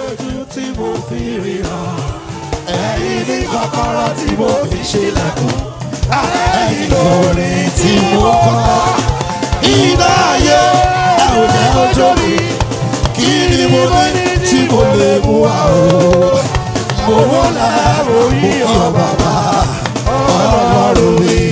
lójú tí mo fi ríran ẹ̀yin ní kọ́kọ́rọ́ tí mo fi ṣílẹ̀kùn ẹ̀yin lórí tí mo kọ́ iná ayé ẹ ò jẹ́ ojú mi kí ni mo ní tí mo lè mú wá o mo wọ́n láàrú yí ọ bàbá ọlọ́run mi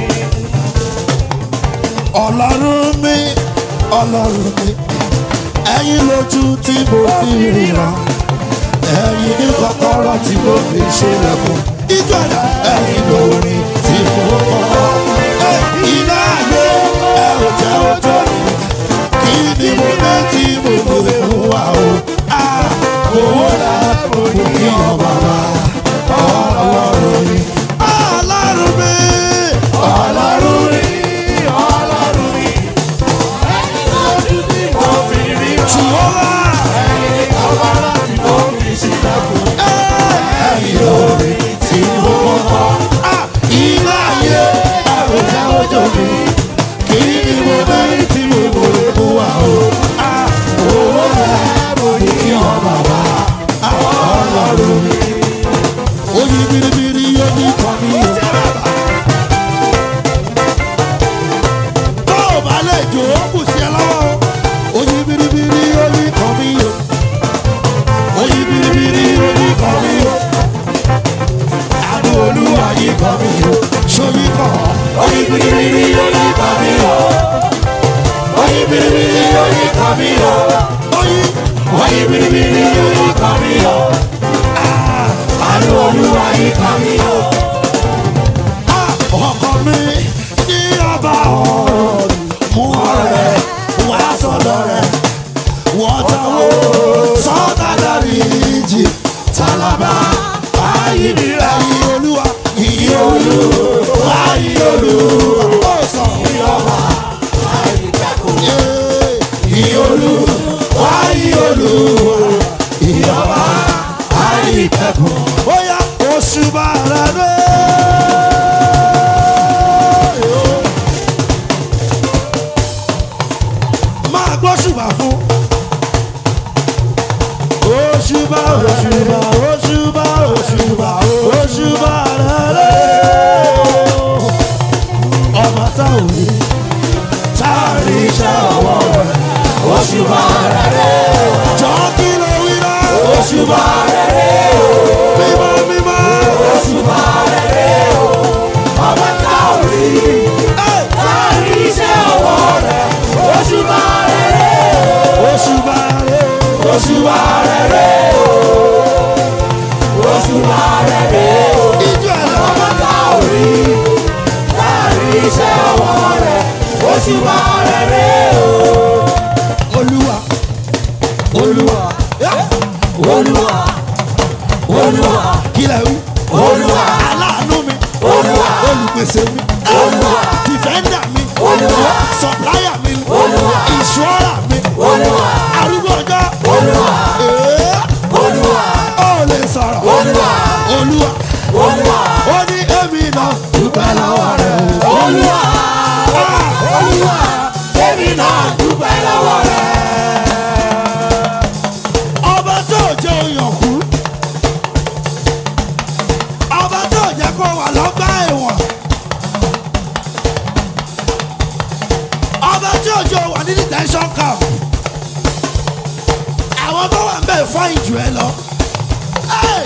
ọlọ́run mi ọlọ́run mi ẹ̀yin lójú tí mo fi ríran ẹ̀yin ní kọ́kọ́rọ́ tí mo fi ṣílẹ̀kùn ìjọba ẹ̀yin lórí tí mo kọ́ iná ayé ẹ ò jẹ́ ojú mi kí ni mo ní tí mo lè mú wá o owó la mo kí ọ bàbá ọlọ́run mi ọlọ́run mi ọlọ́run mi ọlọ́run mi jùlọ́wọ́ ẹ̀yin lórí tí mo kọ́ iná ayé ẹ ò jẹ́ ojú mi kí ni mo ní tí mo lè mú wá o owó la mo kí ọ bàbá ọlọ́run mi oyin biribiri yóò ní kọ́ mi o. tó o bá lè jò ó kù sí ẹ lọ́wọ́ o. oyin biribiri yóò ní kọ́ mi o. oyin biribiri yóò ní kọ́ mi o. àánú olúwa yìí kọ́ mi o. sóyí kọ́ oyin biribiri yóò ní kọ́ mi o. oyin biribiri yóò ní kọ́ mi o. oyin oyin biribiri yóò ní kọ́ mi o. àánú olúwa yìí kọ́ mi o. ọkọ mi ní ọba ọ̀rọ̀ mú ọ̀rẹ́ wá sọ̀dọ̀ rẹ̀ wọ́n táwọn sọ́dà dárí jì tálábà ayé mi rẹ̀ yí olúwa yí olúwa yí olúwa ó sọ yí ọba yí olúwa yí olúwa yí ọba ayé ìkẹ́kọ̀ọ́ ó yá oṣù bàrà rẹ̀. máa gbọ́ ṣùgbà fún. Òṣùbà òṣùbà òṣùbà òṣùbà òṣùbà rẹ̀ ọmọ tá ò rí tá a rí iṣẹ́ ọwọ́ rẹ̀ òṣùbà rẹ̀ jọ kí ló wí náà òṣùbà rẹ̀ mímọ́ mímọ́ òṣùbà rẹ̀ ọmọ tá ò rí tá a rí iṣẹ́ ọwọ́ rẹ̀ òṣùbà rẹ̀ òṣùbà rẹ̀ òṣùbà rẹ̀ òṣùbà rẹ̀ ìjọ ẹ̀ ọmọ tá ò rí tá a rí iṣẹ́ ọwọ́ rẹ̀ òṣùbà rẹ̀ olúwa olúwa olúwa olúwa kílẹ̀ wí olúwa aláàánú mi olúwa olùpèsè mi olúwa dìfẹ́ndà mi olúwa sọ̀pláyà mi olúwa ìṣúọ́rà mi olúwa arúgbó ọjọ́ olúwa olúwa ó lè sọ̀rọ̀ olúwa olúwa olúwa ó ní èmi náà dúpẹ́ lọ́wọ́ rẹ̀ o olúwa olúwa èmi náà dúpẹ́ lọ́wọ́ rẹ̀ ọba tó jẹ́ oyàn kú ọba tó jẹ́ kó wà lọ́gbà ẹ̀wọ̀n ọba tí òjò wà ní detention camp àwọn tó wà ń bẹ̀ fáyìn jù ẹ lọ. Hey!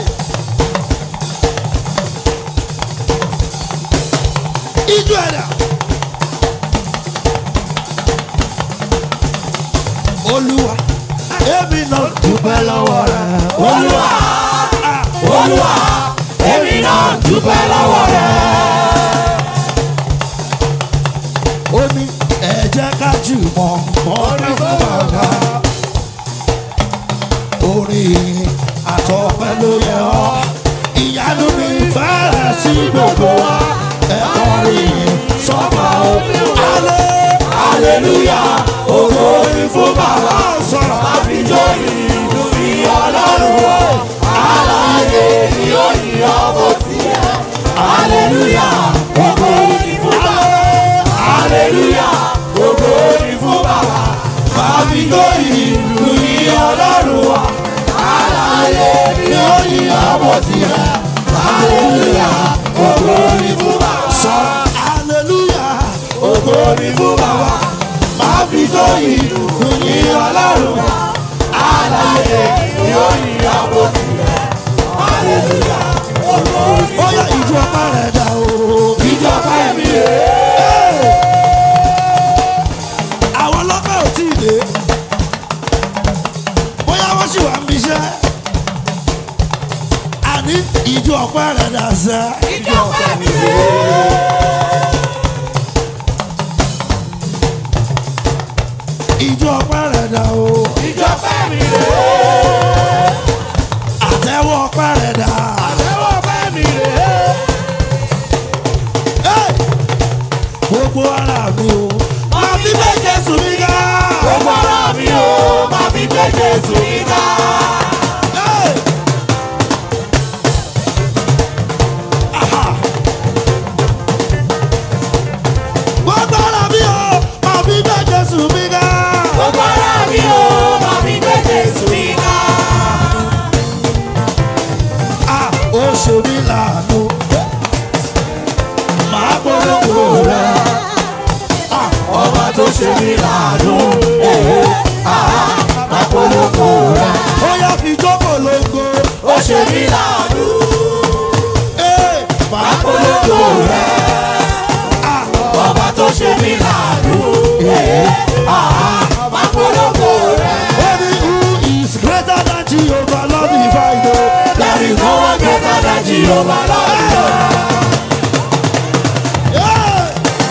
ijó ẹ̀dá olúwa èmi náà dúpẹ́ lọ́wọ́ rẹ̀ olúwa olúwa èmi náà dúpẹ́ lọ́wọ́ rẹ̀. ó ní ẹ jẹ́ ká jùmọ̀ fọ́nrí fún bàbá orin àtọ̀pẹ́ ló yẹ ọ́ ìyanu mi fẹ́rẹ̀ sí gbogbo wa ẹ̀kọ́ rí sọ́mà ó alẹ́ aleluya ògo ni fún bàbá sọ̀rọ̀ àfijọ́ ìlú ní ọlọ́run o aláyé ni ó yí ọmọ tiẹ̀ aleluya ògo ni fún bàbá aleluya ògo ni fún bàbá àfijọ́ ìlú ní ọlọ́run o aláyé. àbọ̀ tirẹ̀ hallelujah ògo ni fún bàbá. sọ hallelujah ògo ni fún bàbá. máa fi tó ìlú yìn ọlọ́run àlàyé yóò yìn àbọ̀ tirẹ̀ hallelujah ògo ni ó yẹ ìjọ ọpẹ́ rẹ̀ dà o. ìjọba ẹ̀mí rẹ̀. àwọn ọlọ́pàá ò tí ì dé bóyá wọ́n sì wà ń bíṣẹ́ àní ìjọ ọpẹ́ rẹ̀ dà sẹ́. ìjọba ẹ̀mí rẹ̀. ìjọ ọpẹ́ rẹ̀ dà o. ìjọba ẹ̀mí rẹ̀. àtẹ̀wọ́ ọpẹ́ rẹ̀ dà. àtẹ̀wọ́ ẹ̀mí rẹ̀. Hey! gbogbo ara mi o. máa fi bẹ́ẹ̀ jésù mi ga. gbogbo ara mi o máa fi gbé jésù mi ká. Hey! Aha! gbogbo ara mi o. máa fi bẹ́ẹ̀ jésù mi ga. gbogbo ara mi o máa fi gbé jésù mi ká. Ah, ó ṣe mí láàánú. Màá polówó rẹ̀. ọba tó ṣe mí láàánú. àpolówó rẹ̀. Ó yá fi jókòó lógo. ó ṣe mí láàánú. Ee, Màá àpolówó rẹ̀. Ah, ọba tó ṣe mí láàánú. àpolówó rẹ̀. ó ní who is greater than Jehovah Lord divine o. There is no one greater than Jehovah Lord. Yeah.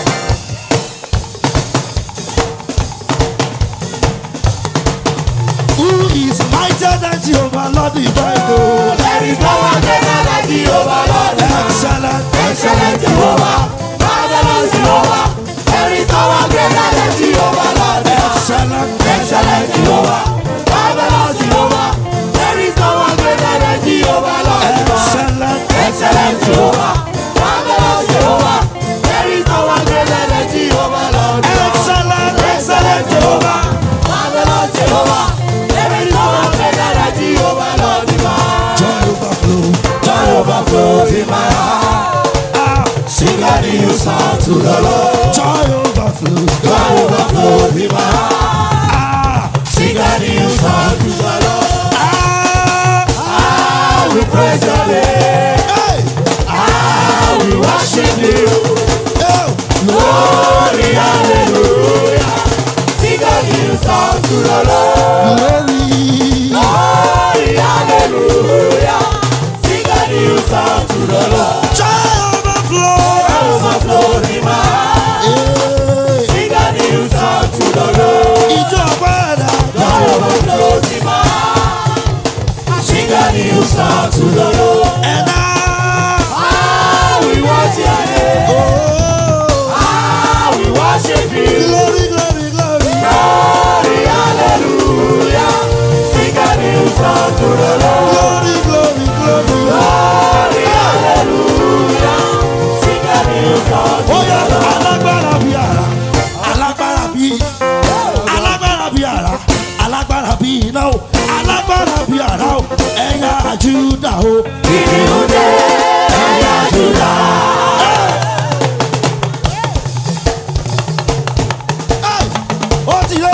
Who is mightier than Jehovah Lord divine o. There is no one greater than Jehovah Lord. Excellent, Excellent Jehovah, marvelous Jehovah. There is no one greater than Jehovah Lord. excellent, Excellent Jehovah, marvelous Jehovah. There is no one greater than Jehovah Lord. excellent. Excellent Jehovah, marvelous Jehovah. There is no one greater than Jehovah Lord. Excellent, Excellent Jehovah, marvelous Jehovah. There is no one greater than Jehovah Lord. Joy overflow. Joy overflows in my heart. Ah, Sing a new song to the Lord. joy overflow. Joy overflows in my heart. Ah, Sing a new song to the Lord. ah, I will praise your name. hey, I will worship you. oh, Glory, hallelujah. Sing a new song to the Lord. glory. Glory, hallelujah. Sing a new song to the Lord. Joy overflow. Joy overflows in my heart. Hey, Sing a new song to the Lord. ìjọba ẹ̀dá. Joy overflows in my heart. Sing a new song to the Lord. Ẹ̀dá. Ah, we worship your name. Oh, Ah, we worship you. glory, glory, glory. Glory, hallelujah. Sing a new song to the Lord. Glory, glory, glory. Glory, hallelujah. Sing a new song to Ó the yá Lord. alágbára bí ara. Alágbára bí. Alágbára bí ara. Alágbára bí iná o. Alágbára bí ara o. Ẹ̀yà Júdà o. Kìnìún dé, ẹ̀yà Júdà. Hey! ó ti yé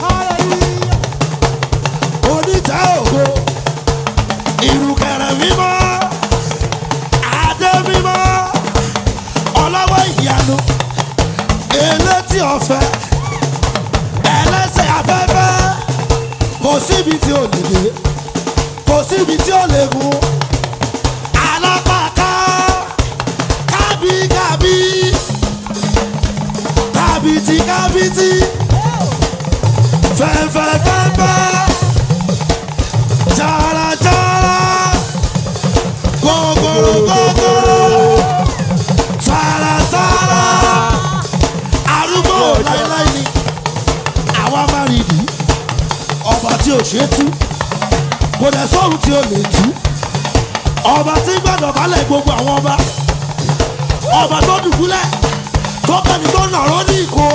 oníta ògo ìrùkẹ̀rẹ̀ mímọ́ adé mímọ́ ọlọ́wọ́ ìyanu elétí ọ̀fẹ́ ẹlẹ́sẹ̀ afẹ́fẹ́ kò síbi tí ò lè dé kò síbi tí ò lè mú alápàká kábíkábí kábìtì kábìtì fẹ́fẹ́fẹ́fẹ́ jàràjàrà gògòrògògòrò tààràtààrà arúgbó láíláí ni àwa máa rí ìdí ọba tí ò ṣe é tú kò dẹ̀ sóhun tí ò lè tú ọba tí gbọ́dọ̀ balẹ̀ gbogbo àwọn ọba ọba tó dùbúlẹ̀ tó kẹ́ni tó nàró ní ìkó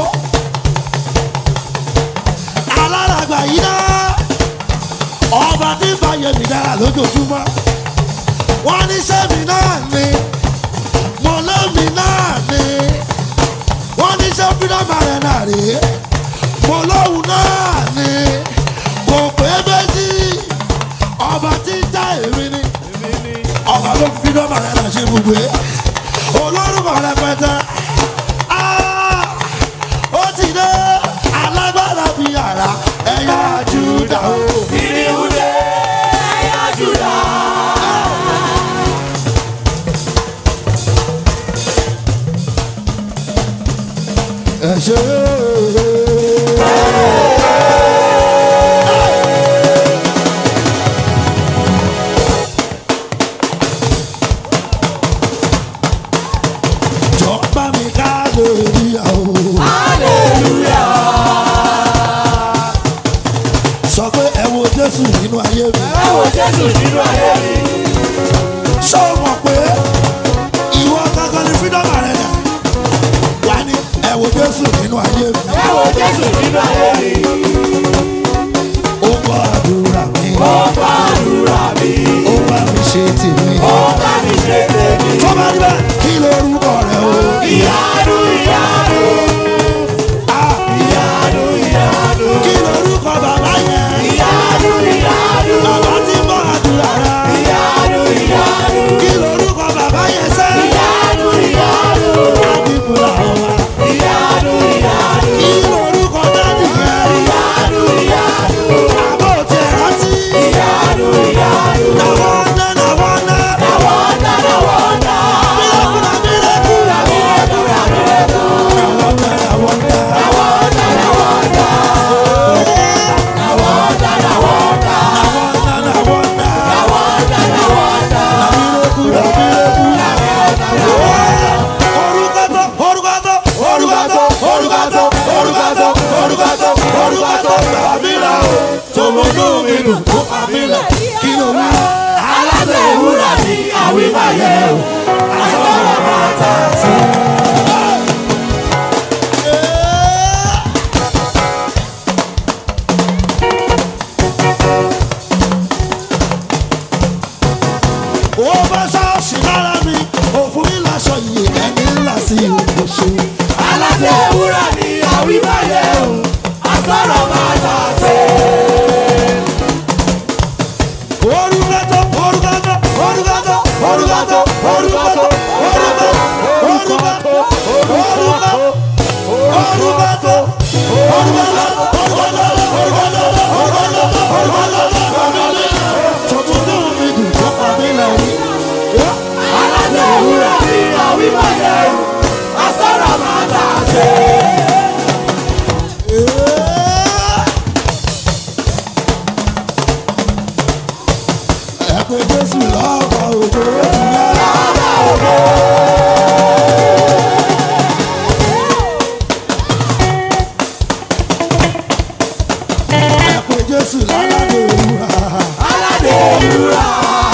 aláràgbà yìí náà ọba tí ń bá yẹmí dára lójoojúmọ́ wọ́n ní sẹ́mi náà ni mo lómi náà ni wọ́n ní sẹ́ freedom arena rèé mo lóhùn náà ni kò pé méjì ọba tí ń já èmi ni ọba ló fi freedom arena ṣe gbogbo ẹ olórúkọ rẹpẹtẹ Ah, ó ti dé alágbára bíi àrá ẹ̀yà júdà o. Ìrìnwúdé ẹ̀yà Júdà. ẹ ṣe jọba mi ká lórí àwọn. Hallelujah. sọ pé ẹ wo jésù nínú ayé mi. Ẹ wo Jésù nínú ayé mi. ṣé o mọ̀ pé ìwọ kankan ní freedom arena wà ní ẹ wo jésù nínú ayé mi. Ẹ wo Jésù nínú ayé mi. ó gbọ́ àdúrà mi. Ó bá àdúrà mi. ó bá mi ṣe tèmi. Ó bá mi ṣe tèmi. tó bá rí bẹ́ẹ̀ kí lorúkọ rẹ o. Ìyanu ìyanu. Ah, Ìyanu ìyanu. kí lorúkọ bàbá yẹn. Ìyanu ìyanu. bàbá tí ń bọ́ àdúrà rẹ. Ìyanu ìyanu. kí lorúkọ bàbá yẹn sẹ́. Ìyanu ìyanu. àdìbò làwọn wa. Ìyanu ìyanu. kí lorúkọ dádì yẹn. Ìyanu ìyanu. àbò tí ẹ rántí. Ìyanu ìyanu. nàwọn ná nàwọn ná. Nàwọ́ndà nàwọ́ndà. mílẹ̀kùnà mílẹ̀kù. Nàwọ́ndà nàwọ́ndà. nàwọn ná nàwọn ná. Nàwọ́ndà nàwọ́ndà. Nàwọ́ndà nàwọ́ndà. nàwọn ná nàwọn ná. Nàwọ́ndà nàwọ́ndà. mílẹ̀kù nà mílẹ̀kù. orúkọ tó orúkọ tó orúkọ tó orúkọ tó orúkọ tó orúkọ tó orúkọ tó bàbá mi là ó. tòmọ́nù mi nù tó pa mí lẹ̀ kí ló wá. Aláṣẹ ìwúrà ni àwímáyé o. Àsọ̀rọ̀ máa tà sí. ó bá ṣọ́ọ̀ṣì lára mi òfin mi láṣọ iye ẹni ńlá sí ìgbésẹ̀. Aláṣẹ ìwúrà ni àwímáyé o. Àsọ̀rọ̀ máa tà sí. orúkọ tó orúkọ tó orúkọ tó orúkọ tó orúkọ tó orúkọ tó orúkọ tó orúkọ tó orúkọ tó tuntun náà mi dùn tó pa mí lẹ́yìn. Aláṣẹ ìwúrà ni àwímáyé o. Àsọ̀rọ̀ máa tà sí. ẹ pé jésù lọ́wọ́ òjò ó ti yá. ẹ pé jésù lálàdé òwúrà. Aládé ìwúrà.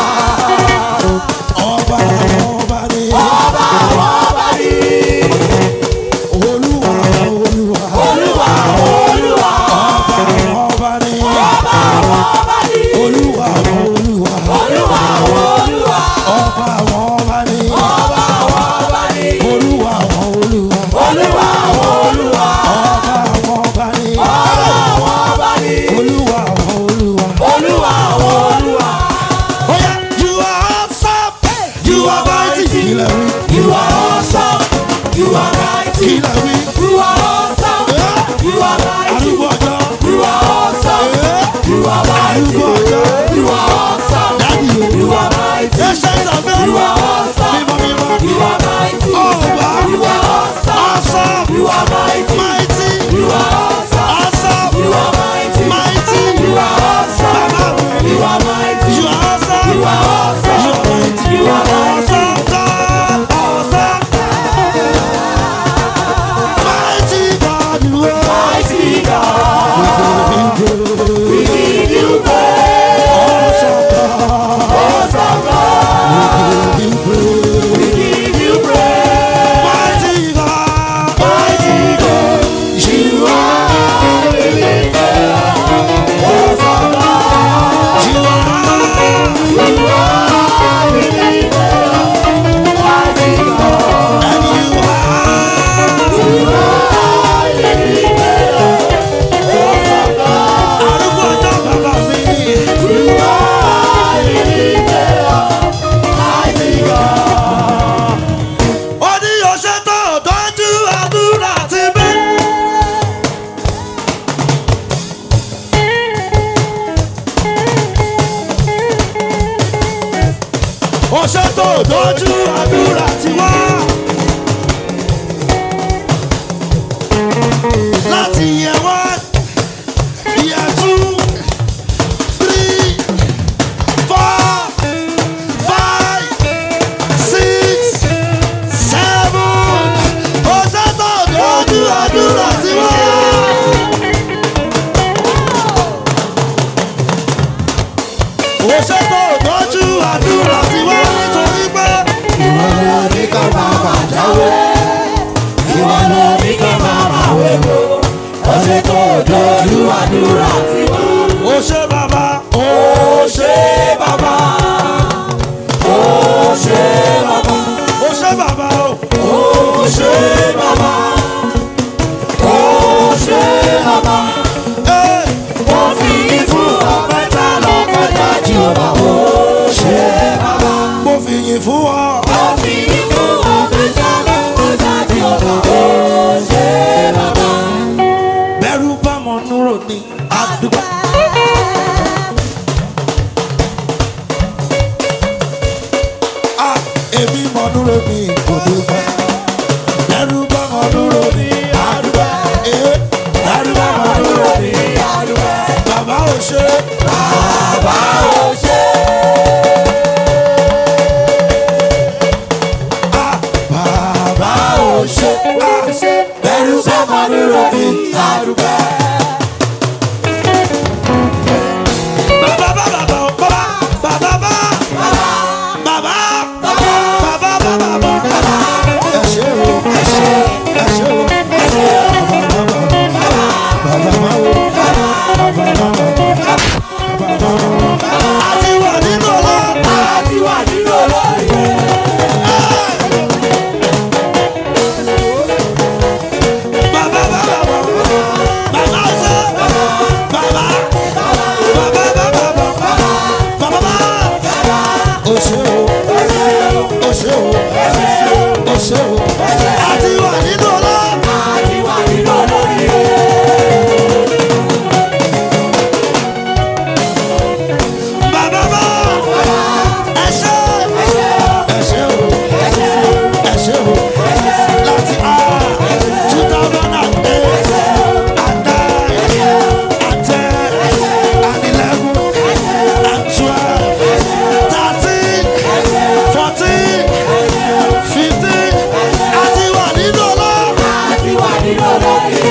ọba àwọn ọba ni Ọba àwọn ọba ni. olúwa olúwa Olúwa olúwa. ọba àwọn ọba ni Ọba àwọn ọba ni. olúwa olúwa Olúwa olúwa. ọba àwọn ọba ni Ọba àwọn ọba ni. olúwa olúwa Olúwa olúwa. ọba àwọn ọba ni Ọba àwọn ọba ni. olúwa olúwa. Olúwa olúwa. Oya, you are awesome, you are mighty. Kìlẹ̀ wí, You are awesome. You are mighty. kìlẹ̀ wí. You are awesome. You are mighty. Arúgbó ọjọ́, You are awesome. You are mighty. arúgbó ọjọ́. You are awesome. Dádì o. You are mighty. Ancient of days. You are awesome. Mímọ́ mímọ́. You are mighty. Ọba. You are awesome. Awesome. You are mighty. Mighty. You are awesome. Awesome. You are mighty. Mighty. You are awesome. Bàbá mi. You are mighty. You are awesome. You are awesome. You are mighty. You are mighty. Awesome God. Awesome. Mighty God, you are. Mighty God. We give you praise. tó dojú àdúrà ti wá. láti yẹ wá yẹ two three four five six seven ọjọ́ tó dojú àdúrà ti wá. Oṣù tó tọ́jú àdúrà tí wọ́n nítorí pé ìwọ ló ní ká máa máa jáwé ìwọ ló ní ká máa máa wéwo ọṣẹ tó dojú àdúrà tí wọ́n. ó ṣe bàbá ó ṣé bàbá ó ṣé bàbá ó ṣe bàbá ó ó ṣé bàbá ó ṣé bàbá ẹ́ ó fi fún ọpẹta lọpẹta jìhóbá ó ṣé bàbá mo fi yìn fún ọ. ó fi fún ọpẹta lọpẹta jìhóbá ó ṣé bàbá. bẹ́rù bá mọ núrò ní àdúgbò. a èmi mọ núrò ní òdùgbà. bẹ́rù bá mọ núrò ní àdúgbò. ee bẹ́rù bá mọ núrò ní àdúgbò. bàbá ò ṣe bàbá ó ṣé a bàbá ó ṣé bẹ́rù sọ́mọ dúró ní àdúgbò. bàbá bá bàbá ò bàbá bàbá bá bàbá bàbá bàbá bàbá. ẹ ṣe o ẹ ṣe ẹ ṣe o ẹ ṣe o bàbá bá o bàbá bá o. àti wà nínú ọlọ́. àti wà nínú olóyè. bàbá bá bàbá bàbá ṣe bàbá bàbá bàbá bàbá bàbá bá. o ṣe o o ṣe o o ṣe o àti wà nínú ọlọ́. àti wà nínú olóyè. bàbá bá ẹ ṣe ẹ ṣe o ẹ ṣe o láti a two thousand and eight and nine and ten and eleven and twelve thirteen fourteen fifteen àti wà nínú ọlọ́. àti wà nínú olóyè.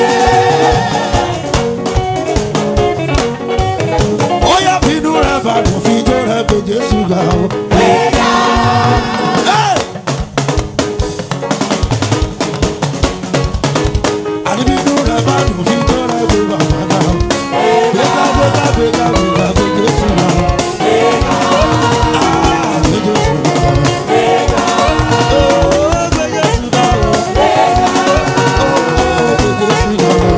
ó yá bínú rẹ̀ bá dùn fi jó rẹ̀ pé Jésù ga o. Hey! àní bínú rẹ̀ bá dùn fi jó rẹ̀ pé bàbá ga o. gbéga gbéga gbéga gbéga pé Jésù ga o. Ah, pé Jésù ga o. Oh, pé Jésù ga o. Oh, pé Jésù ga o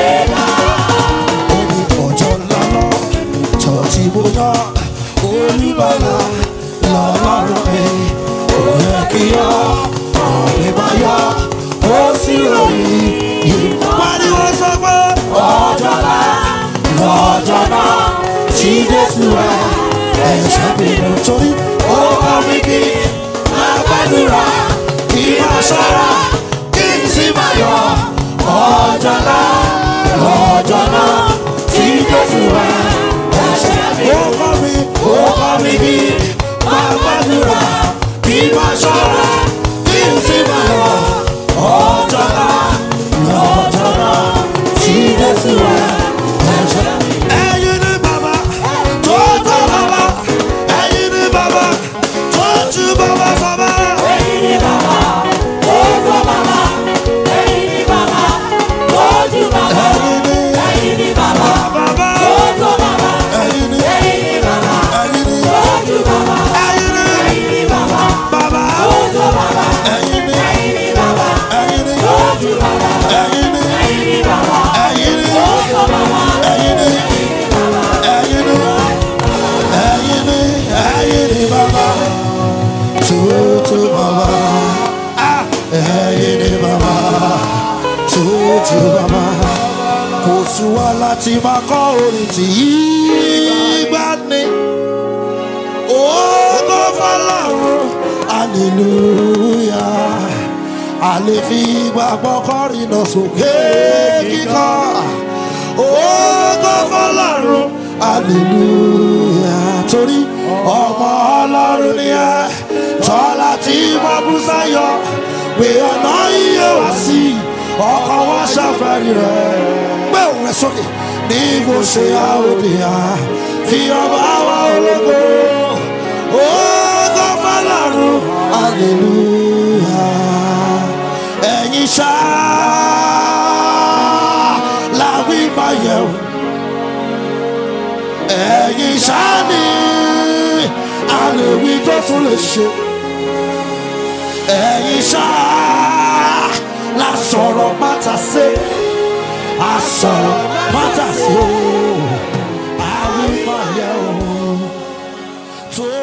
ó ní ọjọ́ ńlá lọ jọ tí mo yọ olúbalà lọ́lọ́run mi ò yẹ kí yọ ọ̀rẹ́ máa yọ ó sì ròyìn yìí. pariwo sọ pé ọjọ́ ńlá lọ́jọ́ náà tí Jésù rẹ̀ ẹ̀ṣẹ̀ bínú. torí ó kọ́ mi kí máa gbàdúrà kí máa ṣọ́ra kí n sì máa yọ ọjọ́ ńlá lọ́jọ́ náà tí Jésù rẹ̀ ẹ̀ṣẹ̀ ó bínú. kọ́ mi ó kọ́ mi kí máa gbàdúrà kí máa ṣọ́ra kí n sì máa yọ ọjọ́ ńlá lọ́jọ́ náà tí Jésù rẹ̀ ẹ̀ṣẹ̀ bínú. ẹ̀yin ni bàbá tó tó bàbá ẹ̀yin ni bàbá tó ju bàbá sọ́mọ́. Ẹ̀yin ni bàbá tó tó bàbá, ẹ̀yin ni bàbá tó jù bàbá, ẹ̀yin ni ẹ̀yin ni bàbá bàbá tó tó bàbá, ẹ̀yin ni ẹ̀yin ni bàbá ẹ̀yin ni tó jù bàbá, ẹ̀yin ni ẹ̀yin ni bàbá bàbá tó tó bàbá, ẹ̀yin ni ẹ̀yin ni bàbá ẹ̀yin ni tó jù bàbá, ẹ̀yin ni ẹ̀yin ni bàbá ẹ̀yin ni tó tó bàbá, ẹ̀yin ni ẹ̀yin ni ẹ̀yin ni ẹ̀yin ni bàbá tutu bàbá Ah, ẹ̀yin ni bàbá tutu bàbá kò sí wa láti máa kọ́ orin tí yí gbá ní ògo fọlọ́run hallelujah a lè fi gbàgbọ́ kọrin lọ sókè kíkọ́ ògo fọlọ́run hallelujah torí ọmọ ọlọ́run ni ẹ tọ́lá tí wọ́n bú sáyọ pé ọ̀nà iye wá sí ọkọ̀ wọn ṣàfẹ́rí rẹ̀ gbé òun rẹ̀ sókè ní bó ṣe àwòdìyàn fi ọba wa ológo ògo fọlọ́run hallelujah ẹ̀yin ṣá làwí máa yẹ̀ wò ẹ̀yin ṣá ni àlèwí tó tún lè ṣe ẹ̀yin ṣá la sọ̀rọ̀ pátá sí a sọ̀rọ̀ pátá sí o àwí máa yẹ̀ wò tó